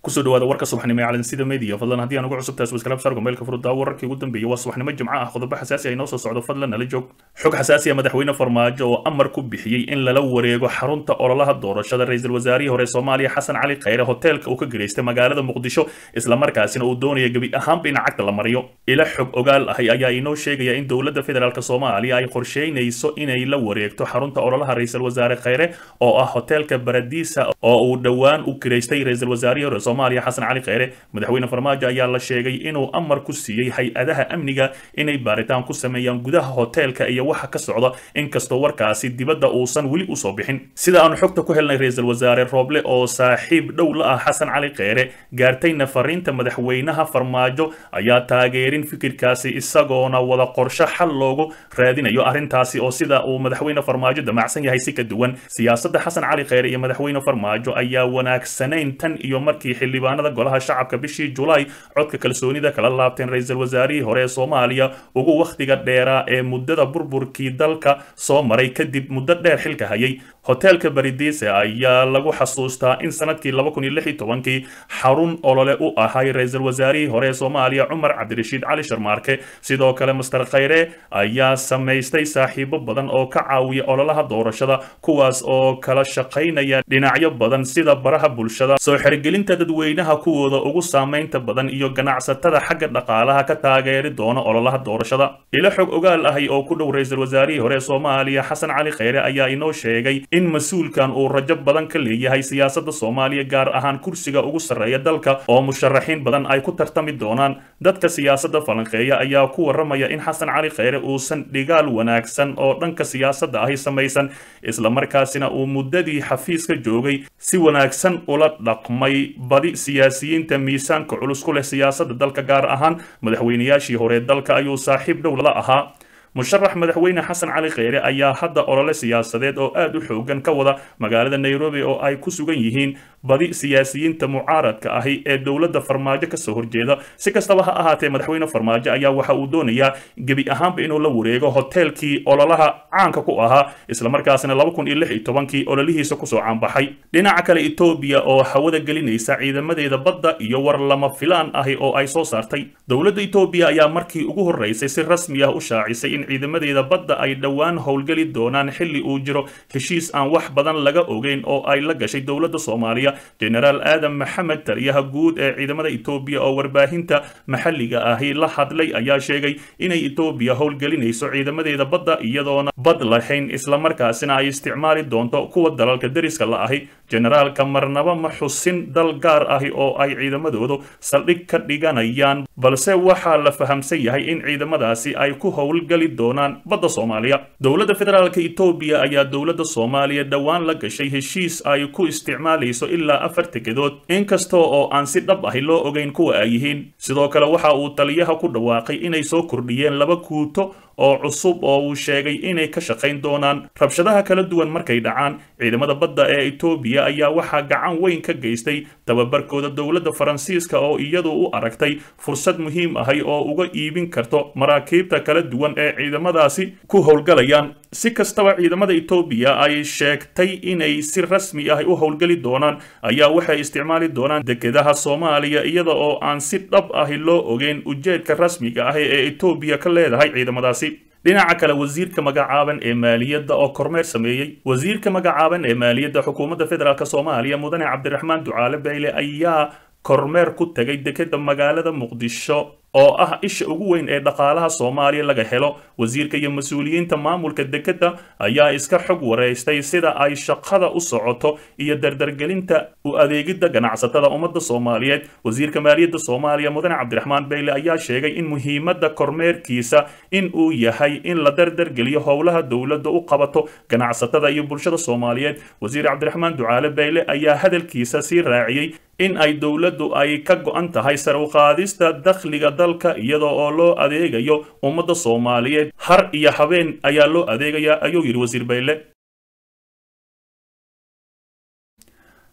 kusoo dhawaada warka subaxnimo ee calansida media fadlan haddii aan ugu cusubtahay subscribe saar gmailka furudda wararkii ugu dambeeyay waa subaxnimo jimco ah qodobo xasaasi ah inoo soo socdo fadlan nala joog xog xasaasi ah madaxweyne farmaajo oo amar ku bixiyey in lala wareego xarunta ololaha doorashada ra-iisul wasaarihii hore soomaaliya xasan cali khayre hoteelka uu ka gereystay magaalada muqdisho islamarkaasina uu doonaya gebi ahaanba in cagta la mariyo ila xog ogaal ahay ayaa inoo sheegaya in dowladda federaalk soomaaliya ay qorsheynayso inay la wareegto xarunta ololaha ra-iisul wasaare khayre oo ah hoteelka baradiisa oo uu dhowaan u gereystay ra-isul wasaarihii hore soomaaliya xasan cali khayre madaxweyne farmaajo ayaa la sheegay inuu amar ku siiyey hay-adaha amniga inay baaritaan ku sameeyaan gudaha hoteelka iyo waxa ka socda inkastoo warkaasi dibadda uusan weli usoo bixin sida aanu xogta ku helnay ra-iisul wasaare rooble oo saaxiib dhow la ah xasan cali khayre gaartayna fariinta madaxweynaha farmaajo ayaa taageerin fikirkaasi isagoona wada qorsho xal loogu raadinayo arrintaasi oo sida uu madaxweyne farmaajo damacsan yahay si ka duwan siyaasadda xasan cali khayre iyo madaxweyne farmaajo ayaa wanaagsanayn tan iyo markii xildhibaanada golaha shacabka bishii julaay codka kalsoonida kala laabteen ra-iisul wasaarihii hore ee soomaaliya ugu wakhtiga dheeraa ee muddada burburkii dalka soo maray kadib muddo dheer xilka hayay hoteelka baridise ayaa lagu xasuustaa in sanadkii laba kun iyo lix iyo tobankii xarun olole u ahay ra-iisul wasaarihii hore ee soomaaliya cumar cabdirashiid cali sharmaarke sidoo kale master khayre ayaa samaystay saaxiibo badan oo ka caawiya ololaha doorashada kuwaas oo kala shaqaynaya dhinacyo badan sida baraha bulshada soo xergelinta dadweynaha kuwooda ugu saamaynta badan iyo ganacsatada xagga dhaqaalaha ka taageeri doona ololaha doorashada ilo xog ogaal ahay oo ku dhow ra-iisul wasaarihii hore ee soomaaliya xasan cali khayre ayaa inoo sheegay in mas-uulkan uu rajo badan ka leeyahay siyaasadda soomaaliya gaar ahaan kursiga ugu sarreeya dalka oo musharaxiin badan ay ku tartami doonaan dadka siyaasadda falanqeeya ayaa ku warramaya in xasan cali khayre uusan dhigaal wanaagsan oo dhanka siyaasadda ahi samaysan islamarkaasina uu muddadii xafiiska joogay si wanaagsan ula dhaqmay badi siyaasiyiinta miisaanka culus ku leh siyaasadda dalka gaar ahaan madaxweynayaashii hore dalka ayuu saaxiib dhow la ahaa musharax madaxweyne xasan cali khayre ayaa hadda olole siyaasadeed oo aad u xoogan ka wada magaalada nairobi oo ay ku sugan yihiin badi siyaasiyiinta mucaaradka ahi ee dowladda farmaajo kasoo horjeeda si kastaba ha ahaatee madaxweyne farmaajo ayaa waxa uu doonayaa gebi ahaanba inuu la wareego hoteelkii ololaha caanka ku ahaa islamarkaasina laba kun iyo lix iyo tobankii ololihiisa kusoo caanbaxay dhinaca kale etoobiya oo hawada gelinaysa ciidamadeeda badda iyo war lama filaan ahi oo ay soo saartay dowladda etoobiya ayaa markii ugu horreysay si rasmi ah u shaacisay in ciidamadeeda badda ay dhowaan howlgeli doonaan xilli uu jiro heshiis aan wax badan laga ogeyn oo ay la gashay dowladda soomaaliya genaraal aadan maxamed taliyaha guud ee ciidamada etoobiya oo warbaahinta maxalliga ahi la hadlay ayaa sheegay inay etoobiya howlgelinayso ciidamadeeda badda iyadoona bad lahayn islamarkaasina ay isticmaali doonto kuwa dalalka deriska la ahi generaalka marnaba ma xusin dal gaar ahi oo ay ciidamadoodu saldhig ka dhiganayaan balse waxaa la fahamsan yahay in ciidamadaasi ay ku howlgali doonaan badda soomaaliya dowladda federaalk etoobiya ayaa dowladda soomaaliya dhowaan la gashay heshiis ay ku isticmaalayso ilaa afar tekedood inkasta oo aan si dhab ahi loo ogeyn kuwa ay yihiin sidoo kale waxa uu taliyaha ku dhawaaqay inay soo kordhiyeen laba kuuto oo cusub oo uu sheegay inay ka shaqayn doonaan rabshadaha kala duwan markay dhacaan ciidamada badda ee etoobiya ayaa waxaa gacan weyn ka geystay tababarkooda dowladda faransiiska oo iyadu u aragtay fursad muhiim ahay oo uga iibin karto maraakiibta kala duwan ee ciidamadaasi ku howlgalayaan si kastaba ciidamada etoobiya ay sheegtay inay si rasmi ah u howlgeli doonaan ayaa waxay isticmaali doonaan dekedaha soomaaliya iyada oo aan si dhab ahi loo ogeyn ujeedka rasmiga ah ee etoobiya ka leedahay ciidamadaasi dhinaca kale wasiirka magacaaban ee maaliyadda oo kormeer sameeyey wasiirka magacaaban ee maaliyadda xukuumadda federaalk soomaaliya mudane cabdiraxmaan ducaale bayle ayaa kormeer ku tegay dekeda magaalada muqdisho oo ah isha ugu weyn ee dhaqaalaha soomaaliya laga helo wasiirka iyo mas-uuliyiinta maamulka dekeda ayaa iska xog wareystay sida ay shaqada u socoto iyo dardargelinta u adeegidda ganacsatada ummadda soomaaliyeed wasiirka maaliyadda soomaaliya mudane cabdiraxmaan bayle ayaa sheegay in muhiimadda kormeerkiisa in uu yahay in la dardargeliyo howlaha dowladda u qabato ganacsatada iyo bulshada soomaaliyeed wasiir cabdiraxmaan ducaale bayle ayaa hadalkiisa sii raaciyey in ay dowladdu ay ka go-an tahay sar u qaadista dakhliga dalka iyada oo loo adeegayo ummadda soomaaliyeed har iyo habeen ayaa loo adeegayaa ayuu yidhi wasiir bayle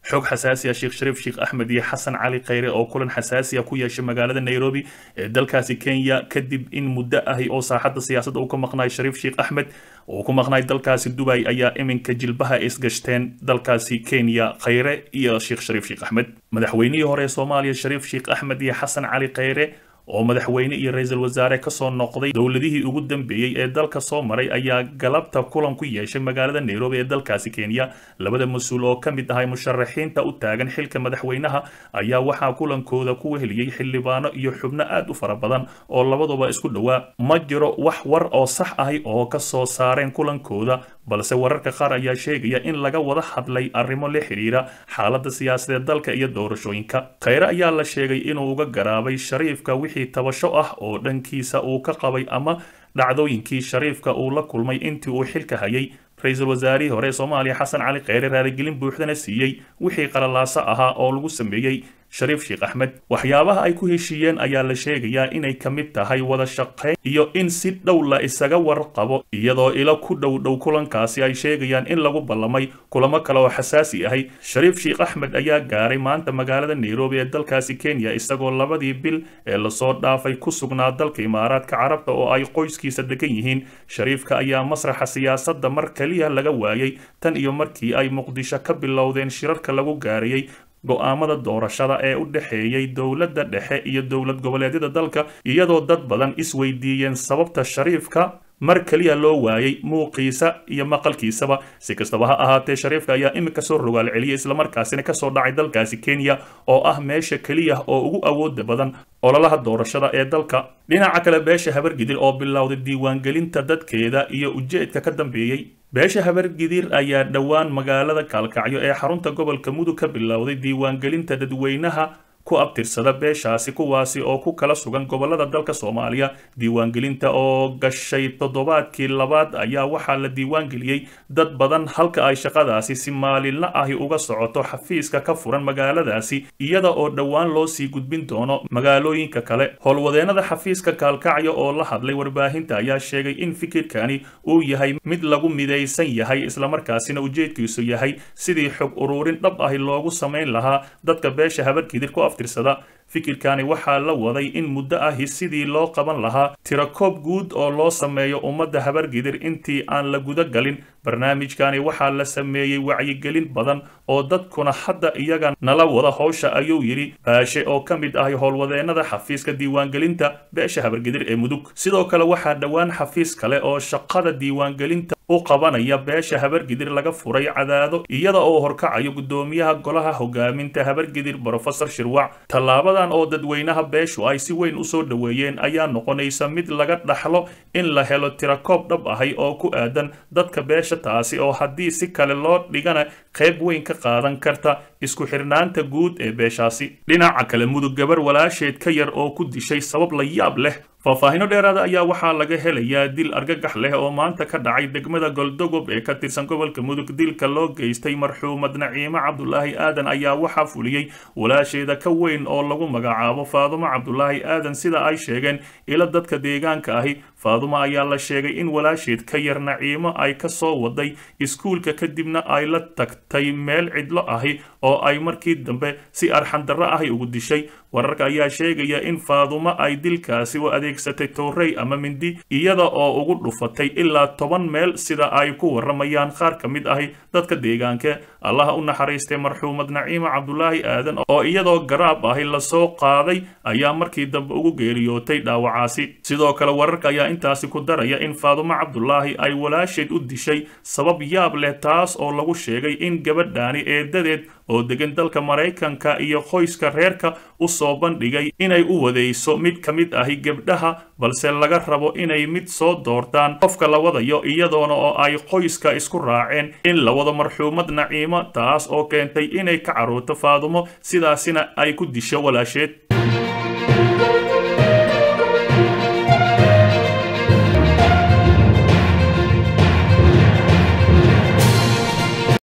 xog xasaasi ah sheekh shariif sheekh axmed iyo xasan cali khayre oo kulan xasaasi ah ku yeeshay magaalada nairobi ee dalkaasi kenya kadib in muddo ahi oo saaxadda siyaasadda uu ka maqnaay shariif sheekh axmed oo ku maqnaay dalkaasi dubay ayaa iminka jilbaha isgashteen dalkaasi kenya khayre iyo sheekh shariif sheekh axmed madaxweynihii hore ee soomaaliya shariif sheekh axmed iyo xasan cali khayre oo madaxweyne iyo ra-iisul wasaare kasoo noqday dowladihii ugu dambeeyey ee dalka soo maray ayaa galabta kulan ku yeeshay magaalada nairobi ee dalkaasi kenya labada mas-uul oo ka mid ahay musharaxiinta u taagan xilka madaxweynaha ayaa waxaa kulankooda ku weheliyey xildhibaano iyo xubno aad u fara badan oo labaduba isku dhowaa ma jiro wax war oo sax ahi oo ka soo saareen kulankooda balse wararka qaar ayaa sheegaya in laga wada hadlay arrimo la xidhiira xaaladda siyaasadeed dalka iyo doorashooyinka khayre ayaa la sheegay inuu uga garaabay shariifka wixii tabasho ah oo dhankiisa uu ka qabay ama dhacdooyinkii shariifka uu la kulmay intii uu xilka hayay ra-iisul wasaarihii hore ee soomaaliya xasan cali kheyre raaligelin buuxdana siiyey wixii qalalaaso ahaa oo lagu sameeyey shariif sheekh axmed waxyaabaha ay ku heshiiyeen ayaa la sheegayaa inay ka mid tahay wada shaqayn iyo in si dhow la isaga warqabo iyadoo ilo ku dhow dhow kulankaasi ay sheegayaan in lagu ballamay kulamo kale oo xasaasi ahay shariif sheekh axmed ayaa gaaray maanta magaalada nairobi ee dalkaasi kenya isagoo labadii bil ee lasoo dhaafay ku sugnaa dalka imaaraadka carabta oo ay qoyskiisa degan yihiin shariifka ayaa masraxa siyaasadda mar keliya laga waayay tan iyo markii ay muqdisho ka bilowdeen shirarka lagu gaarayay go-aamada doorashada ee u dhexeeyey dowladda dhexe iyo dowlad goboleedyada dalka iyadoo dad badan isweydiiyeen sababta shariifka mar keliya loo waayay muuqiisa iyo maqalkiisaba si kastaba ha ahaatee shariifka ayaa iminka soo rogaal celiyay islamarkaasina kasoo dhacay dalkaasi kenya oo ah meesha keliya oo ugu awooda badan ololaha doorashada ee dalka dhinaca kale beesha habargidir oo bilowday diiwaangelinta dadkeeda iyo ujeedka ka dambeeyey beesha habargidir ayaa dhowaan magaalada kaalkacyo ee xarunta gobolka mudug ka bilowday diiwaangelinta dadweynaha ku abtirsada beeshaasi kuwaasi oo ku kala sugan gobolada dalka soomaaliya diiwaangelinta oo gashay toddobaadkii labaad ayaa waxaa la diiwaangeliyey dad badan halka ay shaqadaasi si maalinla ahi uga socoto xafiiska ka furan magaaladaasi iyada oo dhowaan loo sii gudbin doono magaalooyinka kale howlwadeennada xafiiska kaalkacyo oo la hadlay warbaahinta ayaa sheegay in fikirkani uu yahay mid lagu midaysan yahay islamarkaasina ujeedkiisu yahay sidii xog ururin dhab ahi loogu samayn lahaa dadka beesha habarkidir ku aftirsada fikirkani waxaa la waday in muddo ahi sidii loo qaban lahaa tirakoob guud oo loo sameeyo ummadda habargidir intii aan la guda galin barnaamijkani waxaa la sameeyey wacyigelin badan oo dadkuna hadda iyaga nala wada howsha ayuu yidhi baashe oo ka mid ahay howlwadeennada xafiiska diiwaangelinta beesha habargidir ee mudug sidoo kale waxaa dhowaan xafiis kale oo shaqada diiwaangelinta u qabanaya beesha habargidir laga furay cadaado iyada oo horkacayo guddoomiyaha golaha hogaaminta habargidir brofesor shirwac tallaabadan oo dadweynaha beeshu ay si weyn usoo dhoweeyeen ayaa noqonaysa mid laga dhaxlo in la helo tirakoob dhab ahay oo ku aadan dadka beesha taasi oo haddii si kale loo dhigana qayb weyn ka qaadan karta isku xirnaanta guud ee beeshaasi dhinaca kale mudug gabar walaasheed ka yar oo ku dishay sabab la yaab leh faahfaahino dheeraada ayaa waxaa laga helayaa dil argagax leh oo maanta ka dhacay degmada goldogob ee ka tirsan gobolka mudug dilka loo geystay marxuumad naciimo cabdulaahi aadan ayaa waxaa fuliyey walaasheeda ka weyn oo lagu magacaabo faadumo cabdulaahi aadan sida ay sheegeen ilo dadka deegaanka ahi faadumo ayaa la sheegay in walaasheed ka yar naciimo ay ka soo waday iskuulka kadibna ay la tagtay meel cidlo ahi oo ay markii dambe si arxandarro ahi ugu dishay wararka ayaa sheegaya in faadumo ay dilkaasi u adeegsatay towrey ama mindi iyada oo ugu dhufatay ilaa toban meel sida ay ku waramayaan qaar ka mid ahi dadka deegaanka allaha u naxariistay marxuumad naciimo cabdulaahi aadan oo iyadoo garaab ahi lasoo qaaday ayaa markii dambe ugu geeriyootay dhaawacaasi sidoo kale wararka ayaa intaasi ku daraya in faadumo cabdulaahi ay walaasheed u dishay sabab yaab leh taas oo lagu sheegay in gabadhaani eedadeed oo degan dalka maraykanka iyo qoyska reerka u soo bandhigay inay u wadayso mid ka mid ahi gebdhaha balse laga rabo inay mid soo doortaan qofka la wadayo iyadoona oo ay qoyska isku raaceen in la wado marxuumad naciimo taas oo keentay inay ka carruurto faadumo sidaasina ay ku disho walaasheed